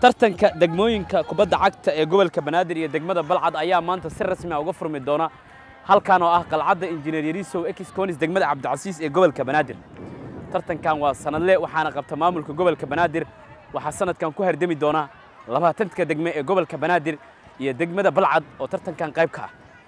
tartanka degmooyinka kubadda cagta ee gobolka banaadir iyo degmada balcad ayaa maanta si rasmi ah uga furmi doona halkan oo ah qalcadda injineer yarisow exconis degmada cabdicasiis ee gobolka banaadir tartankan waa sanadle waxaana qabta maamulka gobolka banaadir waxaa sanadkan ku hardami doona labaatanka degme ee gobolka banaadir iyo degmada balcad oo tartankan qayb ka ah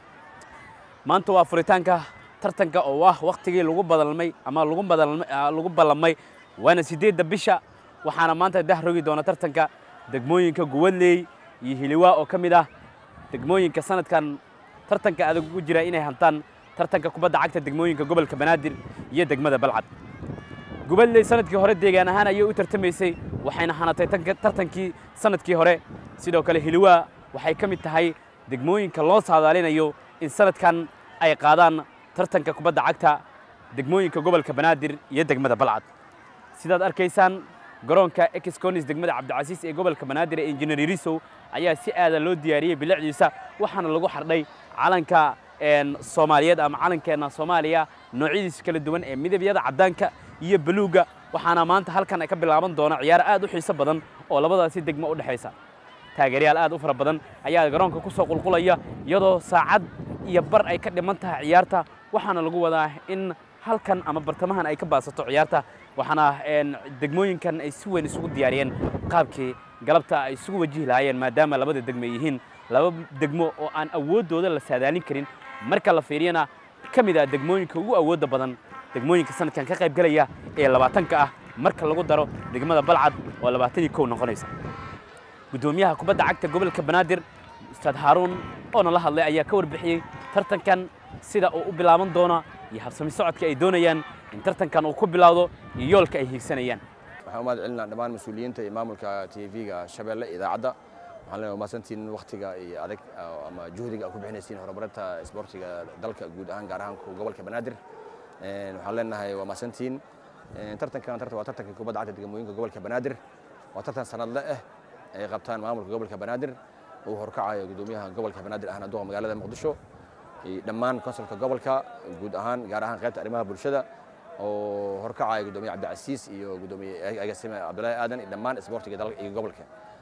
maanta waa furitaanka tartanka oo ah wakhtigii lagu badalmay ama lagu badalmay lagu ballamay waana siddeedda bisha waxaana maanta dah rogi doona tartanka degmooyinka guwadley iyo hiliwaa oo ka mid ah degmooyinka sanadkan tartanka adag ugu jira inay hantaan tartanka kubadda cagta degmooyinka gobolka banaadir iyo degmada balcad gubadley sanadkii hore deegaan ahaan ayay u tartamaysay waxayna hanatay tartankii sanadkii hore sidoo kale hiliwaa waxay ka mid tahay degmooyinka loo saadaalinayo in sanadkan ay qaadaan tartanka kubadda cagta degmooyinka gobolka banaadir iyo degmada balcad sidaad arkaysaan garoonka exconis degmada cabdicasiis ee gobolka banaadir ee injineer yarisow ayaa si aada loo diyaariyey bilicdiisa waxaana lagu xardhay calanka soomaaliyeed ama calankeenna soomaaliya noocyadiisa kala duwan ee midabyada caddaanka iyo baluugga waxaana maanta halkan ay ka bilaaban doona ciyaar aad u xiiso badan oo labadaasi degmo u dhexaysa taageeryaal aad u fara badan ayaa garoonka ku soo qulqulaya iyadoo saacad iyo bar ay ka dhiman tahay ciyaarta waxaana lagu wadaa in halkan ama bartamahan ay ka baasato ciyaarta waxaana degmooyinkan ay si weyn isugu diyaariyeen qaabkii galabta ay isugu wajihi lahaayeen maadaama labada degmo yihiin laba degmo oo aan awooddooda la saadaalin karin marka la fiiriyana ka mid ah degmooyinka ugu awoodda badan degmooyinka sanadkan ka qayb galaya ee labaatanka ah marka lagu daro degmada balcad oo labaatan iyo kow noqonaysa guddoomiyaha kubadda cagta gobolka banaadir ustaad haaruun oo nala hadlay ayaa ka warbixiyey tartankan sida uu u bilaaban doona iyo habsami socodka ay doonayaan in tartankan uu ku bilowdo iyo yoolka ay hiigsanayaan waxaan u mahad celinaa dhammaan mas-uuliyiinta iyo maamulka t v-ga shabeelle idaacadda waxaan leenahay mahadsantiin wakhtiga iyo adag ama juhdiga aad ku bixinaysiin horumarinta isboortiga dalka guud ahaan gaar ahaan gobolka banaadir waxaan leenahay waa mahadsantiin tartankan tartan waa tartanka kubadda cagta degmooyinka gobolka banaadir waa tartan sanadle ah ay qabtaan maamulka gobolka banaadir uu horkacayo guddoomiyaha gobolka banaadir ahna duqa magaalada muqdisho dhammaan konsulka gobolka guud ahaan gaar ahaan qaybta arrimaha bulshada oo horkacaya guddoomiye cabdicasiis iyo guddoomiye agaasime cabdullaahi aadan iyo dhammaan isboortiga dalka iyo gobolka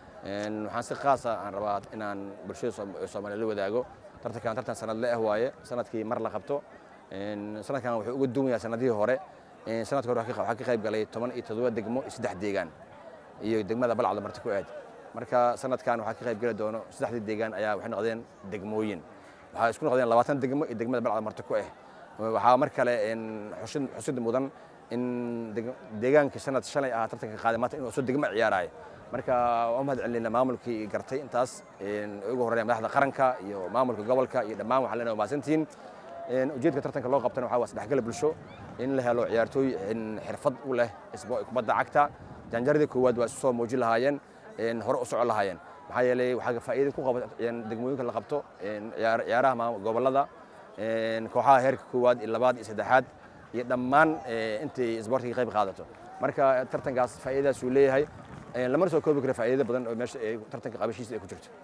waxaan si khaasa aan rabaa inaan bulshada soomaaliya la wadaago tartankan tartan sanadle ah waaye sanadkii mar la qabto sanadkan wuxuu uga duwan yahay sanadihii hore sanadka hore waxaa ka qayb galay toban iyo toddoba degmo iyo saddex deegaan iyo degmada balcda marti ku aad marka sanadkan waxaa ka qayb geli doono saddexdii deegaan ayaa waxay noqdeen degmooyin waxaa isku noqdeen labaatan degmo iyo degmada balcda marti ku ah waxaa mar kale xusid mudan in deegaanka sanad shalay ahaa tartanka qaaday maanta inuu soo degmo ciyaarayo marka waa mahad celinayna maamulkii gartay intaas ugu horreeya madaxda qaranka iyo maamulka gobolka iyo dhammaan waxaan leenahay mahadsantihiin ujeedka tartanka loo qabtana waxaa waa isdhexgal bulsho in la helo ciyaartooy xirfad u leh kubadda cagta janjaradii koowaad waa isu soo muujin lahaayeen hore u socon lahaayeen maxaa yeelay waxaa faa'iida ku qaba degmooyinka la qabto ciyaaraha gobollada kooxaha heerka koowaad iyo labaad iyo saddexaad iyo dhammaan intay isboortiga qayb qaadato marka tartankaas faa'iidadaas uu leeyahay lamana soo koobi karo faa'iido badan oo meesha tartanka qabashiisa ay ku jirto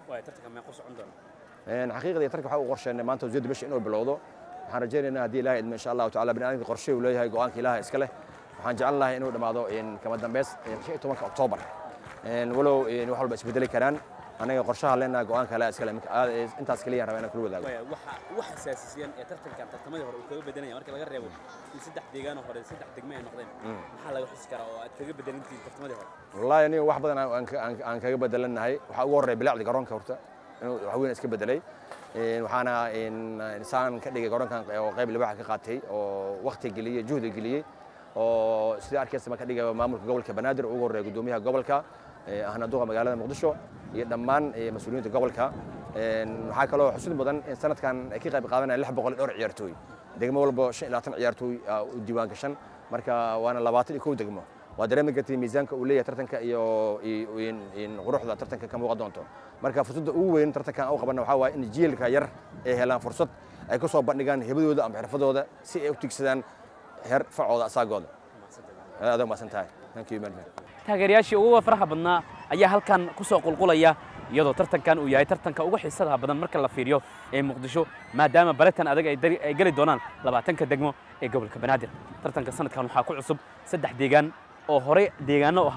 xaqiiqdii tartanka waxaa u qorsheynay maanta wasiirda bisha inuu bilowdo waxaan rajaynaynaa haddii ilaahay idmo insha allahu tacala bini'aadamka qorshe uu leeyahay go'aanka ilaaha iska leh waxaan jeclan lahay inuu dhammaado kama dambeys shan iyo tobanka oktoobar walow wax walba isbedeli karaan anaga qorshaha leenaha go'aanka ilaaha iska leh intaas keliya rabaa inaan kula wadaago wax asaasisiyan ee tartankan tartamadii hore uu kaga bedelaya marka laga reebo in saddex deegaanoo hore saddex degme ay noqdeen maxaa laga xusi karaa oo aad kaga bedelantihiin tartamadii hore wallaahi aniga wax badan aan kaga bedelannahay waxaa ugu horreya bilaacdi garoonka horta inuu wax weyn iska bedelay waxaana saan ka dhigay garoonkan oo qayb libaxa ka qaatay oo wakti geliyey juhdi geliyey oo sida arkaysa ka dhigay maamulka gobolka banaadir ugu horreeya guddoomiyaha gobolka ahna duqa magaalada muqdisho iyo dhammaan mas-uuliyiinta gobolka waxaa kaloo xusid mudan in sanadkan ay ka qayb qaadanaya lix boqol dhowr ciyaartooy degmo walba shan iyo labaatan ciyaartooy u diiwaan gashan marka waana labaatan iyo kow degmo waa dareemi kartay miisaanka uu leeyahay tartanka iyo quruxda tartanka ka muuqan doonto marka fursadda ugu weyn tartankan u qabanna waxaa waaye in jiilka yar ay helaan fursad ay ku soo bandhigaan hebadooda ama xirfadooda si ay u tigsadaan heer facooda asaagooda aad umaasan tahay thank you very taageerayaashii ugu faraha badnaa ayaa halkan ku soo qulqulaya iyadoo tartankan uu yahay tartanka ugu xiisadaha badan marka la fiiriyo ee muqdisho maadaama baritan adag ay geli doonaan labaatanka degmo ee gobolka banaadir tartanka sanadkan waxaa ku cusub saddex deegaan oo horey deegaano ahaa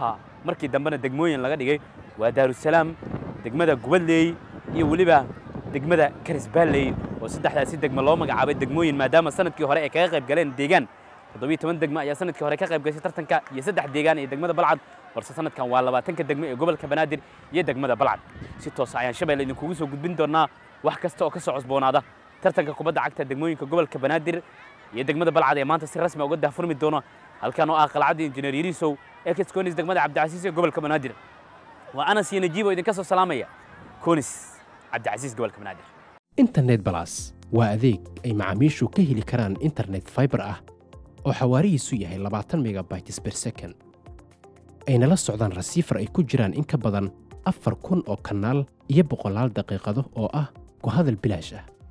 markii dambena degmooyin laga dhigay waa daarusalaam degmada gubadleey iyo weliba degmada karisbaalley oo saddexdaasi degmo loo magacaabay degmooyin maadaama sanadkii hore ay kaga qayb galeen deegaan toddobiyo toban degmo ayaa sanadkii hore ka qayb gashay tartanka iyo saddex deegaan iyo degmada balcad balse sanadkan waa labaatanka degmo ee gobolka banaadir iyo degmada balcad si toosa ayaan shabeelle idinkugu soo gudbin doonaa wax kasta oo ka soo cusboonaada tartanka kubadda cagta degmooyinka gobolka banaadir iyo degmada balcad ee maanta si rasmi uga daahfurmi doona halkan oo ah qalcadda injineer yariisow ex conis degmada cabdicasiis ee gobolka banaadir waa anas iyo najiib oo idinka soo salaamaya conis cabdicasiis gobolka banaadir internet balas waa adeeg ay macaamiishu ka heli karaan internet fiber ah oo xawaarihiisu yahay labaatan megabytes per second ayna la socdaan rasiifar ay ku jiraan in ka badan afar kun oo kanaal iyo boqolaal daqiiqado oo ah ku hadal bilaash ah